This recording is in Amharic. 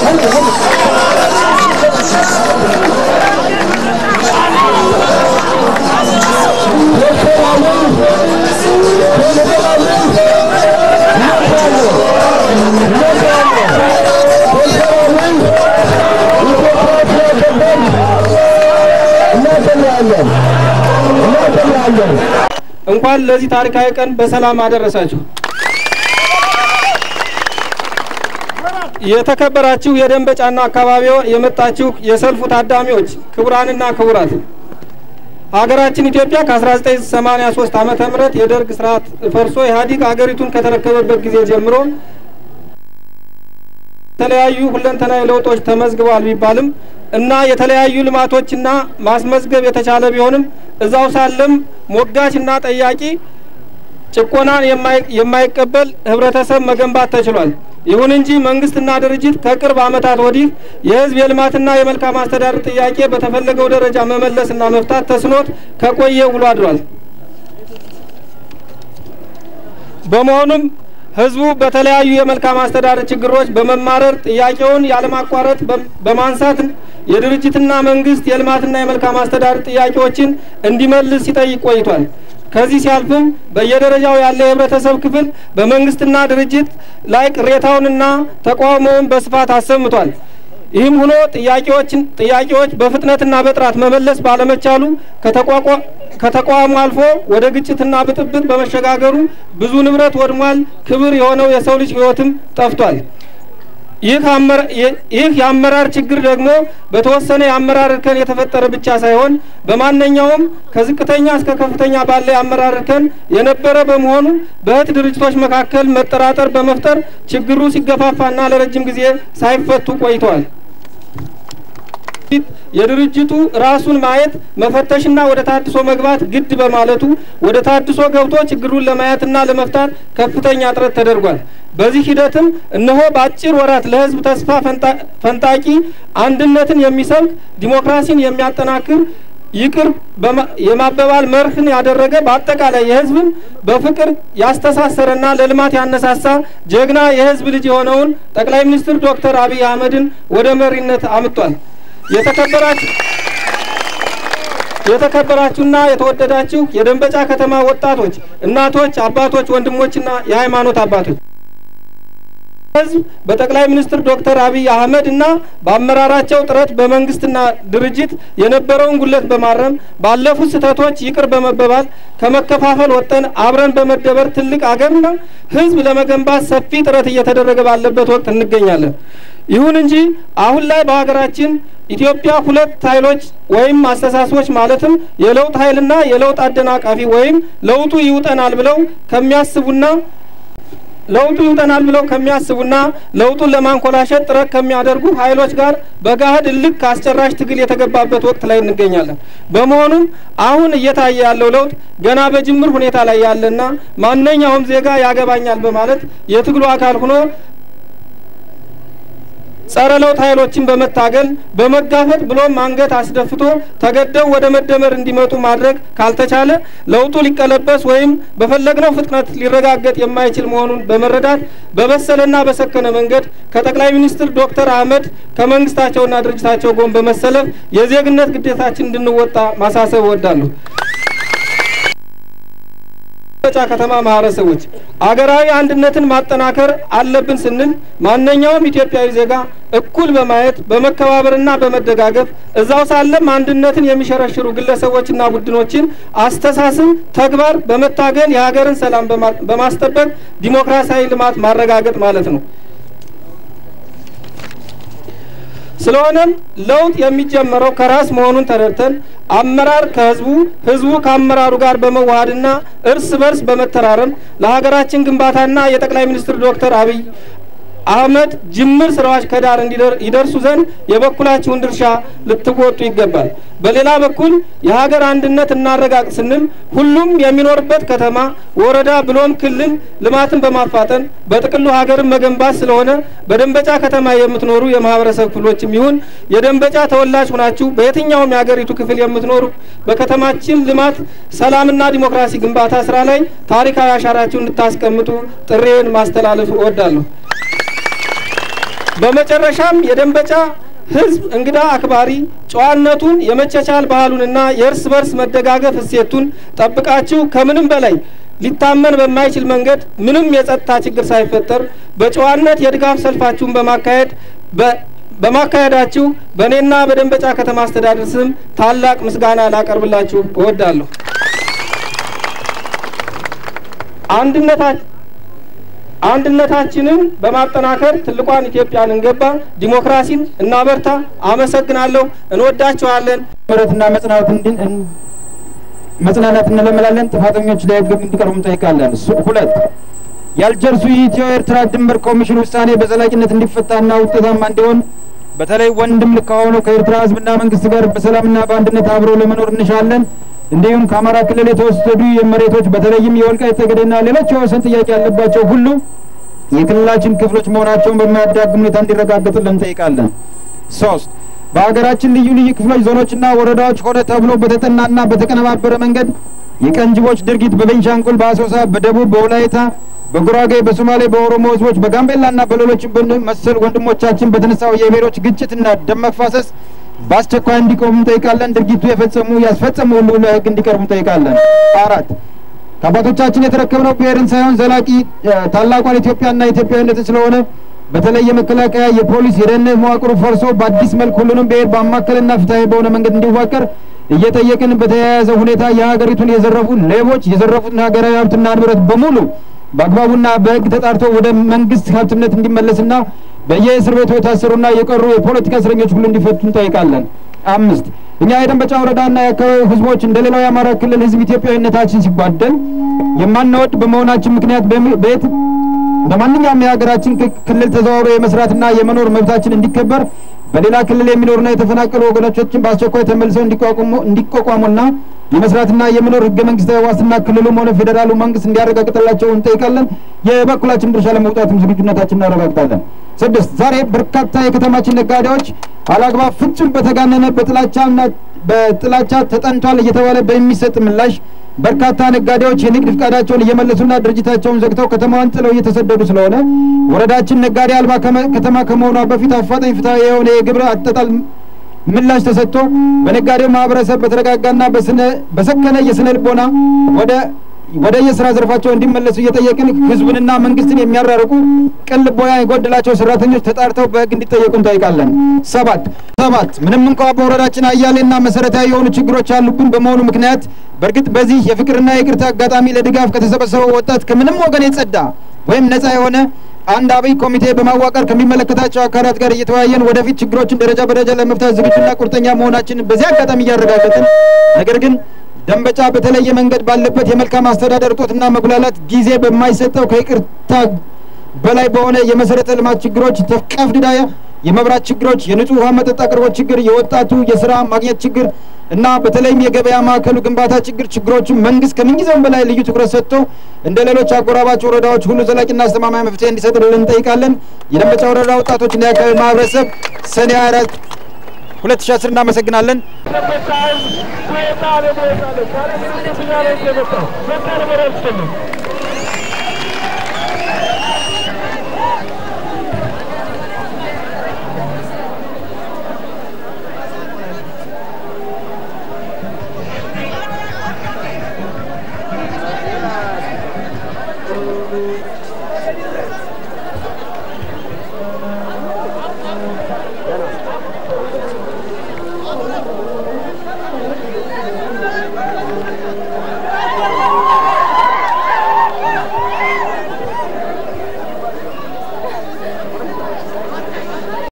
እንኳን ለዚህ ታሪካዊ ቀን በሰላም አደረሳችሁ። የተከበራችሁ የደንበጫና አካባቢው የመጣችሁ የሰልፉ ታዳሚዎች ክቡራንና ክቡራት ሀገራችን ኢትዮጵያ ከ1983 ዓመተ ምህረት የደርግ ስርዓት ፈርሶ ኢህአዲግ ሀገሪቱን ከተረከበበት ጊዜ ጀምሮ የተለያዩ ሁለንተናዊ ለውጦች ተመዝግበዋል ቢባልም እና የተለያዩ ልማቶችና ማስመዝገብ የተቻለ ቢሆንም እዛው ሳለም ሞጋችና ጠያቂ ጭቆናን የማይቀበል ህብረተሰብ መገንባት ተችሏል። ይሁን እንጂ መንግስትና ድርጅት ከቅርብ ዓመታት ወዲህ የህዝብ የልማትና የመልካም አስተዳደር ጥያቄ በተፈለገው ደረጃ መመለስና መፍታት ተስኖት ከቆየ ውሎ አድሯል። በመሆኑም ህዝቡ በተለያዩ የመልካም አስተዳደር ችግሮች በመማረር ጥያቄውን ያለማቋረጥ በማንሳት የድርጅትና መንግስት የልማትና የመልካም አስተዳደር ጥያቄዎችን እንዲመልስ ሲጠይቅ ቆይቷል። ከዚህ ሲያልፍም በየደረጃው ያለ የህብረተሰብ ክፍል በመንግስትና ድርጅት ላይ ቅሬታውንና ተቃውሞውን በስፋት አሰምቷል። ይህም ሆኖ ጥያቄዎችን ጥያቄዎች በፍጥነትና በጥራት መመለስ ባለመቻሉ ከተቋሙ አልፎ ወደ ግጭትና ብጥብጥ በመሸጋገሩ ብዙ ንብረት ወድሟል። ክብር የሆነው የሰው ልጅ ህይወትም ጠፍቷል። ይህ የአመራር ችግር ደግሞ በተወሰነ የአመራር እርከን የተፈጠረ ብቻ ሳይሆን በማንኛውም ከዝቅተኛ እስከ ከፍተኛ ባለ የአመራር እርከን የነበረ በመሆኑ በእህት ድርጅቶች መካከል መጠራጠር በመፍጠር ችግሩ ሲገፋፋና ለረጅም ጊዜ ሳይፈቱ ቆይተዋል። የድርጅቱ ራሱን ማየት መፈተሽና ወደ ታድሶ መግባት ግድ በማለቱ ወደ ታድሶ ገብቶ ችግሩን ለማየትና ለመፍታት ከፍተኛ ጥረት ተደርጓል። በዚህ ሂደትም እነሆ በአጭር ወራት ለህዝብ ተስፋ ፈንጣቂ አንድነትን የሚሰብክ ዲሞክራሲን የሚያጠናክር ይቅር የማበባል መርህን ያደረገ በአጠቃላይ የህዝብን በፍቅር ያስተሳሰረና ለልማት ያነሳሳ ጀግና የህዝብ ልጅ የሆነውን ጠቅላይ ሚኒስትር ዶክተር አብይ አህመድን ወደ መሪነት አምጧል። የተከበራችሁ የተከበራችሁና የተወደዳችሁ የደንበጫ ከተማ ወጣቶች፣ እናቶች፣ አባቶች፣ ወንድሞችና የሃይማኖት አባቶች ህዝብ በጠቅላይ ሚኒስትር ዶክተር አብይ አህመድ እና በአመራራቸው ጥረት በመንግስትና ድርጅት የነበረውን ጉለት በማረም ባለፉት ስህተቶች ይቅር በመበባል ከመከፋፈል ወጠን አብረን በመደበር ትልቅ አገርና ህዝብ ለመገንባት ሰፊ ጥረት እየተደረገ ባለበት ወቅት እንገኛለን። ይሁን እንጂ አሁን ላይ በሀገራችን ኢትዮጵያ ሁለት ኃይሎች ወይም አስተሳሰቦች ማለትም የለውጥ ኃይልና የለውጥ አደናቃፊ ወይም ለውጡ ይውጠናል ብለው ከሚያስቡና ለውጡ ይውጠናል ብለው ከሚያስቡና ለውጡን ለማንኮላሸት ጥረት ከሚያደርጉ ኃይሎች ጋር በጋህድ እልክ አስጨራሽ ትግል የተገባበት ወቅት ላይ እንገኛለን። በመሆኑም አሁን እየታየ ያለው ለውጥ ገና በጅምር ሁኔታ ላይ ያለና ማንኛውም ዜጋ ያገባኛል በማለት የትግሉ አካል ሆኖ ጸረ ለውጥ ኃይሎችን በመታገል በመጋፈጥ ብሎም አንገት አስደፍቶ ተገደው ወደ መደመር እንዲመጡ ማድረግ ካልተቻለ ለውጡ ሊቀለበስ ወይም በፈለግነው ፍጥነት ሊረጋገጥ የማይችል መሆኑን በመረዳት በበሰለና በሰከነ መንገድ ከጠቅላይ ሚኒስትር ዶክተር አህመድ ከመንግስታቸውና ድርጅታቸው ጎን በመሰለፍ የዜግነት ግዴታችን እንድንወጣ ማሳሰብ እወዳለሁ። ደንበጫ ከተማ ማህበረሰቦች አገራዊ አንድነትን ማጠናከር አለብን ስንል ማንኛውም ኢትዮጵያዊ ዜጋ እኩል በማየት በመከባበርና በመደጋገፍ እዛው ሳለም አንድነትን የሚሸረሽሩ ግለሰቦችና ቡድኖችን አስተሳሰብ፣ ተግባር በመታገል የሀገርን ሰላም በማስጠበቅ ዲሞክራሲያዊ ልማት ማረጋገጥ ማለት ነው። ስለሆነም ለውጥ የሚጀመረው ከራስ መሆኑን ተረድተን አመራር ከህዝቡ ህዝቡ ከአመራሩ ጋር በመዋሃድና እርስ በርስ በመተራረም ለሀገራችን ግንባታና የጠቅላይ ሚኒስትር ዶክተር አብይ አህመድ ጅምር ስራዎች ከዳር ይደርሱ ዘንድ የበኩላችሁን ድርሻ ልትወጡ ይገባል። በሌላ በኩል የሀገር አንድነት እናረጋግጥ ስንል ሁሉም የሚኖርበት ከተማ፣ ወረዳ ብሎም ክልል ልማትን በማፋጠን በጥቅሉ ሀገርን መገንባት ስለሆነ በደንበጫ ከተማ የምትኖሩ የማህበረሰብ ክፍሎችም ይሁን የደንበጫ ተወላጅ ሆናችሁ በየትኛውም የሀገሪቱ ክፍል የምትኖሩ በከተማችን ልማት፣ ሰላምና ዲሞክራሲ ግንባታ ስራ ላይ ታሪካዊ አሻራችሁን እንድታስቀምጡ ጥሬን ማስተላለፍ እወዳለሁ። በመጨረሻም የደንበጫ ህዝብ እንግዳ አክባሪ ጨዋነቱን የመቻቻል ባህሉንና የእርስ በርስ መደጋገፍ እሴቱን ጠብቃችሁ ከምንም በላይ ሊታመን በማይችል መንገድ ምንም የጸጥታ ችግር ሳይፈጠር በጨዋነት የድጋፍ ሰልፋችሁን በማካሄድ በማካሄዳችሁ በእኔና በደንበጫ ከተማ አስተዳደር ስም ታላቅ ምስጋና ላቀርብላችሁ እወዳለሁ። አንድነታችንን በማጠናከር ትልቋን ኢትዮጵያን እንገባ፣ ዲሞክራሲን እናበርታ። አመሰግናለሁ። እንወዳችኋለን። ምሕረትና መጽናናት መጽናናት እንለምላለን። ጥፋተኞች ለሕግ እንዲቀርቡ እንጠይቃለን። ሁለት የአልጀርሱ የኢትዮ ኤርትራ ድንበር ኮሚሽን ውሳኔ በዘላቂነት እንዲፈታና ውጤታማ እንዲሆን በተለይ ወንድም ከሆነው ከኤርትራ ሕዝብና መንግስት ጋር በሰላምና በአንድነት አብሮ ለመኖር እንሻለን። እንዲሁም ከአማራ ክልል የተወሰዱ የመሬቶች በተለይም የወልቃይት ጠገዴና ሌሎች የወሰን ጥያቄ ያለባቸው ሁሉ የክልላችን ክፍሎች መሆናቸውን በማያዳግም ሁኔታ እንዲረጋገጡልን እንጠይቃለን። ሶስት በሀገራችን ልዩ ልዩ ክፍሎች ዞኖችና ወረዳዎች ሆነ ተብሎ በተጠናና በተቀነባበረ መንገድ የቀንጅቦች ድርጊት በቤንሻንጉል፣ በአሶሳ፣ በደቡብ፣ በወላይታ፣ በጉራጌ፣ በሶማሌ፣ በኦሮሞ ህዝቦች፣ በጋምቤላና በሌሎችም መሰል ወንድሞቻችን በተነሳው የብሔሮች ግጭትና ደም መፋሰስ በአስቸኳይ እንዲቆሙ እንጠይቃለን። ድርጊቱ የፈጸሙ ያስፈጸሙ ሁሉ ለህግ እንዲቀርቡ እንጠይቃለን። አራት ከአባቶቻችን የተረከብነው ብሔርን ሳይሆን ዘላቂ ታላቋን ኢትዮጵያና ኢትዮጵያዊነትን ስለሆነ በተለይ የመከላከያ፣ የፖሊስ፣ የደህንነት መዋቅሩ ፈርሶ በአዲስ መልክ ሁሉንም ብሔር ባማከልና ፍትሐዊ በሆነ መንገድ እንዲዋቀር እየጠየቅን በተያያዘ ሁኔታ የሀገሪቱን የዘረፉ ሌቦች የዘረፉትን ሀገራዊ ሀብትና ንብረት በሙሉ በአግባቡና በህግ ተጣርቶ ወደ መንግስት ሀብትነት እንዲመለስና በየእስር ቤቱ የታሰሩና የቀሩ የፖለቲካ እስረኞች ሁሉ እንዲፈቱ እንጠይቃለን። አምስት እኛ የደንበጫ ወረዳና የአካባቢው ህዝቦች እንደ ሌላው የአማራ ክልል ህዝብ ኢትዮጵያዊነታችን ሲጓደል የማንወድ በመሆናችን ምክንያት በየት በማንኛውም የሀገራችን ክልል ተዘዋውሮ የመስራትና የመኖር መብታችን እንዲከበር በሌላ ክልል የሚኖሩና የተፈናቀሉ ወገኖቻችን በአስቸኳይ ተመልሰው እንዲቋቋሙና የመስራትና የመኖር ህገ መንግስታዊ ዋስትና ክልሉም ሆነ ፌዴራሉ መንግስት እንዲያረጋግጥላቸው እንጠይቃለን። የበኩላችን ድርሻ ለመውጣትም ዝግጁነታችን እናረጋግጣለን። ስድስት ዛሬ በርካታ የከተማችን ነጋዴዎች አላግባብ ፍጹም በተጋነነ በጥላቻና በጥላቻ ተጠንቷል እየተባለ በሚሰጥ ምላሽ በርካታ ነጋዴዎች የንግድ ፍቃዳቸውን እየመለሱና ድርጅታቸውን ዘግተው ከተማዋን ጥለው እየተሰደዱ ስለሆነ ወረዳችን ነጋዴ አልባ ከተማ ከመሆኗ በፊት አፋጣኝ ፍትሐዊ የሆነ የግብር አጠጣል ምላሽ ተሰጥቶ በነጋዴው ማህበረሰብ በተረጋጋና በሰከነ የስነ ልቦና ወደ ወደ የስራ ዘርፋቸው እንዲመለሱ እየጠየቅን ህዝቡንና መንግስትን የሚያራርቁ ቅን ልቦና የጎደላቸው ሰራተኞች ተጣርተው በህግ እንዲጠየቁ እንጠይቃለን። ሰባት ሰባት ምንም እንኳ በወረዳችን አያሌና መሰረታዊ የሆኑ ችግሮች ያሉብን በመሆኑ ምክንያት በእርግጥ በዚህ የፍቅርና የይቅርታ አጋጣሚ ለድጋፍ ከተሰበሰበው ወጣት ከምንም ወገን የጸዳ ወይም ነጻ የሆነ አንድ አብይ ኮሚቴ በማዋቀር ከሚመለከታቸው አካላት ጋር እየተወያየን ወደፊት ችግሮችን ደረጃ በደረጃ ለመፍታት ዝግጁና ቁርጠኛ መሆናችንን በዚህ አጋጣሚ እያረጋገጥን ነገር ግን ደንበጫ በተለየ መንገድ ባለበት የመልካም አስተዳደር እጦትና መጉላላት ጊዜ በማይሰጠው ከይቅርታ በላይ በሆነ የመሰረተ ልማት ችግሮች ተቀፍድዳ የመብራት ችግሮች፣ የንጹህ ውሃ መጠጥ አቅርቦት ችግር፣ የወጣቱ የስራ ማግኘት ችግር እና በተለይም የገበያ ማዕከሉ ግንባታ ችግር ችግሮችን መንግስት ከምንጊዜውም በላይ ልዩ ትኩረት ሰጥቶ እንደ ሌሎች አጎራባች ወረዳዎች ሁሉ ዘላቂና አስተማማኝ መፍትሄ እንዲሰጥልን እንጠይቃለን። የደንበጫ ወረዳ ወጣቶችና የአካባቢ ማህበረሰብ ሰኔ አራት ሁለት ሺ አስር እናመሰግናለን። Let's